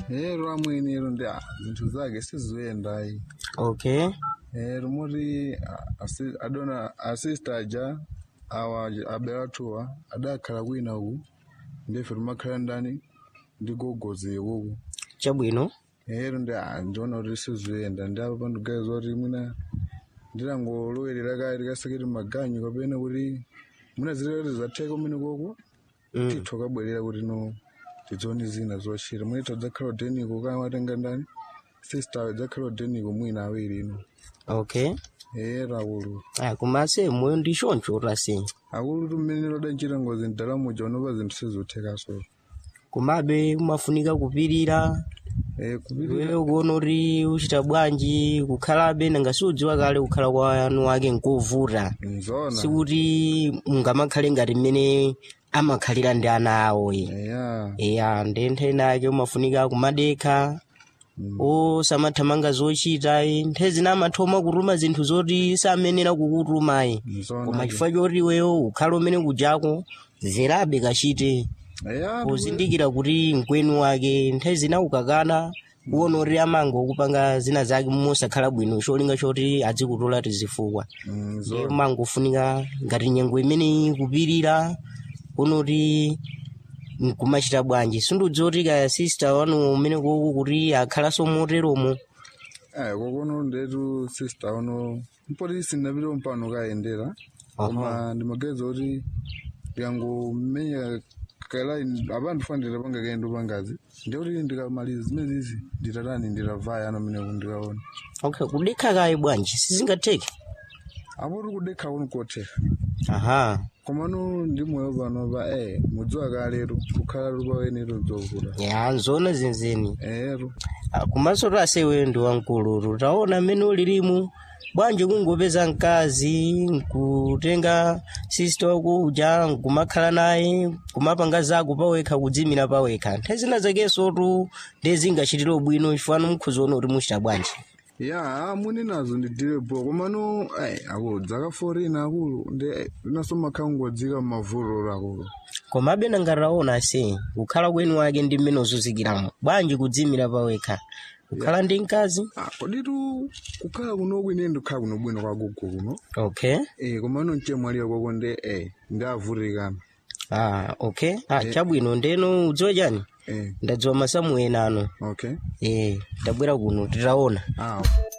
ero amweni ero ndi ah, zinthu zake sizoyendayi okay ero moti ah, asi- adona asista aja awa abelathuwa adakhala kwina uku ndife timakhala ndani ndi gogozi uku chabwino ero ndi ah, ndiona kuti sizoyenda ndi apa pandigayiza kuti mwina ndilangolowerera kale tikaseketi maganyu kapena kuti mwina zilekati zatheka kumene koko mm. titho kabwerera kuti no tidzione zina zochita mwina tadzakhala udeniko kaya watenga ndani sister dzakhala udeniko mwina awiri ino okay era akulu ah, kumase moyo ndi choncho tase akulu tumene lodanchita ngozi mdalamo jaonopa zinthu sizothekaso komabe kumafunika kupirira Eh, kupirira iweyo kuona kuti uchita bwanji kukhalabe nanga siudziwa kale kukhala kwanu wake nkovuta nzona sikuti mungamakhale ngati mmene amakhalira ndi ana awo ye eya eya ndi ntheni ake umafunika kumadekha osamathamanga zochita eh, nthawi zina amathoma kutuma zinthu zoti samenera kukutuma eh. nzona koma chifukwa choti iweyo ukhale umene kujako zerabe kachite eya pozindikira kuti mkwenu wake nthawi zina ukakana uwona kuti amanga okupanga zina zake mosakhala bwino cholinga choti adzikutola tizifukwa ndiye nzona mangofunika ngati nyengo imene ikupirira kuona kuti nkumachita bwanji sindiudziwa kuti kaya sista wanu umene kuku kuti akhalanso moteromo ayi kokono ndetu sister uno mpoti sinapita mpano kayendera koma ndimageza kuti ndikangomenya kala apa ndifanira panga kayendo pangazi ndikuti ndikamaliza zimene zizi nditatani ndiravaya ano mene ndikaona okay kudekha kaye bwanji sizingatheke apo ti kudekha kuno kotheka aha komano ndi moyo pano pa eh mudziwa kalero kukhala lupawenero dzovuta ya nzona zenzeni ero Ah, komanso tasewe ndi wamkulu taona mmene ulilimu bwanji kungopeza mkazi nkutenga sista wako uja nkumakhala naye kumapanga zako pawekha kudzimira pawekha nthawi zina zakenso tu ndezingachitire bwino chifukwa mukhuziona kuti muchita bwanji ya muni nazo ndidirepo komano ai akulu dzaka 14 akulu ndi naso makhala ngodzika mmavulolo akulu komabe nangataona se kukhala kwenu wake ndi mmene uzuzikiramo bwanji kudzimira pawekha kukhala ndi mkazi Ah, koditu kukhala kuno kwine ndikhala kuno bwino kwa gugu kuno okay eh komano mchemwalira kwako ndi eh ndavutikana ah okay ah chabwino ndeno udziwa chani eh ndadziwa masamu ena ano okay eh tabwera kuno titaona ah